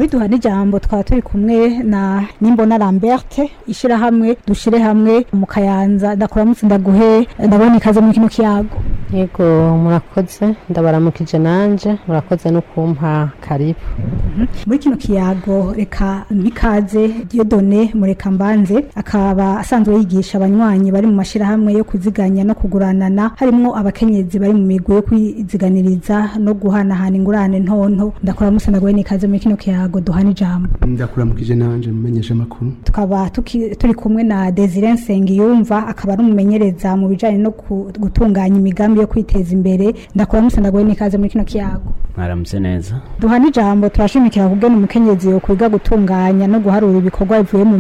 muri duhana ijambo twaba turi kumwe na nimbona lamberte ishyirahamwe dushire hamwe mu kayanza ndakuramutse ndaguhe ndabona ikaze muri kino kiyago yego murakoze ndabaramukije nanje murakoze no kumpa karibu muri kino kiyago reka mpikaze diodone mureka mbanze akaba asanzwe yigisha abanywanyi bari mu mashyirahamwe yo kuziganya no kuguranana harimwo abakenyezi bari mu migwi yo kwiziganiriza no guhanahana ingurane ntonto ndakuramutse ndaguhe n'ikaze muri kino kiyago duhana ijambo ndakuramukije nanje mumenyesha amakuru tukaba tuki- turi kumwe na Desire Nsengiyumva akaba ari umumenyereza mu bijanye no ku- gutunganya imigambi yo kwiteza imbere ndakuramutse ndaguhe n'ikaze muri kino kiyago mwaramutse neza duhana ijambo turashimikira kugena umukenyezi yo kwiga gutunganya no guharura ibikorwa bivuye mu